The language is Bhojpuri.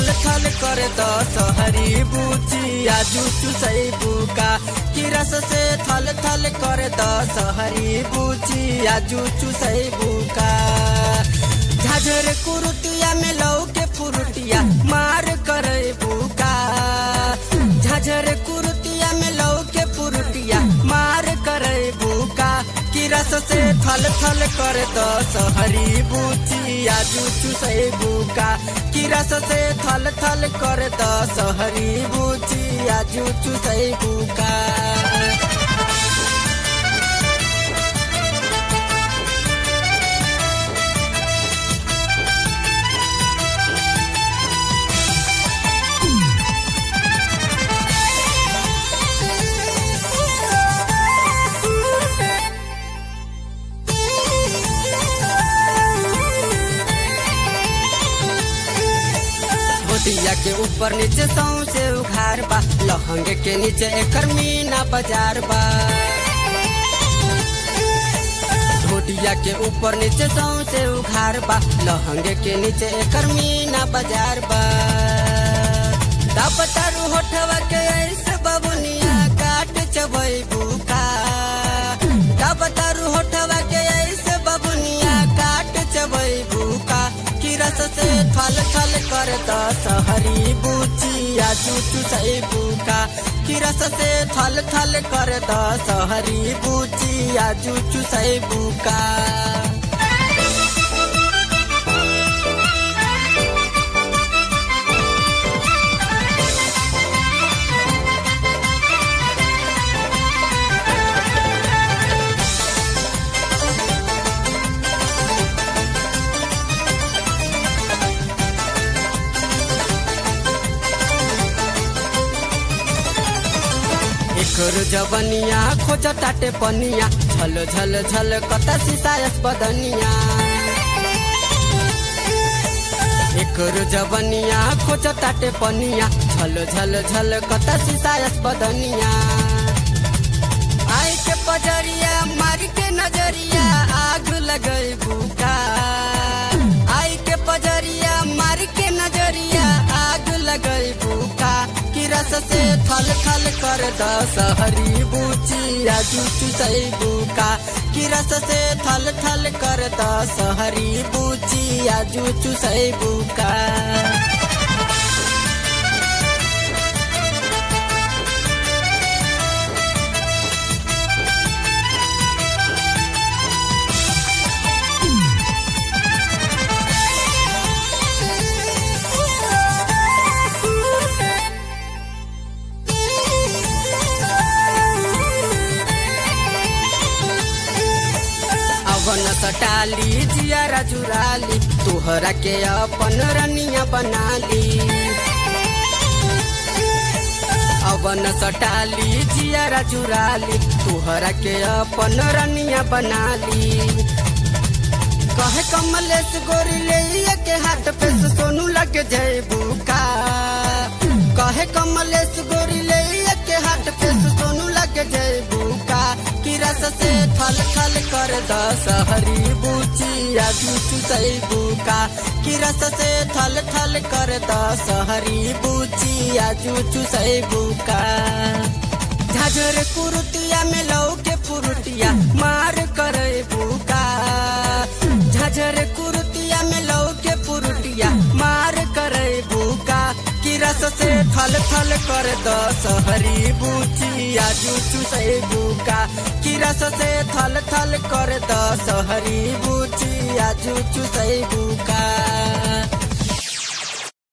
थल थल कर द सहरी बुची आजू चुसई बुका कि रस से थल थल कर द सहरी बुची आजू चुसई बुका झाझर कुरुतिया में लौ के फुरुटिया मार करे बुका झाझर कुरुतिया में लौ के फुरुटिया मार करे बुका कि रस से थल थल कर द सहरी बुची आजू चुसई बुका कि रस से थल थल कर द सहरी बुची आजू चुसई बुका होटिया के ऊपर नीचे सौ से उघार बा लहंगे के नीचे एकर मीना बाजार बा होटिया के ऊपर नीचे सौ से उघार बा लहंगे के नीचे एकर मीना बाजार बा दापतारू होठवा के ऐसे बबुनिया काट चबई बुका दापतारू होठवा के ऐसे बबुनिया काट चबई बुका कि रस से थल थल कर द सहरी बुची आजू चुसई बुका कि रस से थल थल कर द सहरी बुची आजू चुसई बुका एकर जवनिया खोज ताटे पनिया झल झल झल कता सिसायस बदनिया एकर जवनिया खोज ताटे पनिया झल झल झल कता सिसायस बदनिया आई के पजरिया मार के नजरिया आग लगई बुका आई के पजरिया मार के नजरिया आग लगई बुका कि रस से थल थल कर द सहरी बुची आजू चुसई बुका कि रस से थल थल कर द सहरी बुची आजू चुसई बुका अवन सटाली जियारा जुराली तोहरा के अपन रनिया बनाली अवन सटाली जियारा जुराली तोहरा के अपन रनिया बनाली कहे कमलेश गोरी ले के हाथ पे से सोनू लग जाए बुका कहे कमलेश गोरी ले के हाथ पे से सोनू लग जाए बुका कि रस से थल थल कर द सहरी बुची आजू चुसई बुका कि रस से थल थल कर द सहरी बुची आजू चुसई बुका झाझर कुरुतिया में लौ के फुरुटिया मार करे बुका झाझर कुरुतिया में लौ के फुरुटिया मार करे बुका कि रस से थल थल कर द सहरी बुची आजू चुसई बुका कि रस से थल थल कर द सहरी बुची आजू चुसई बुका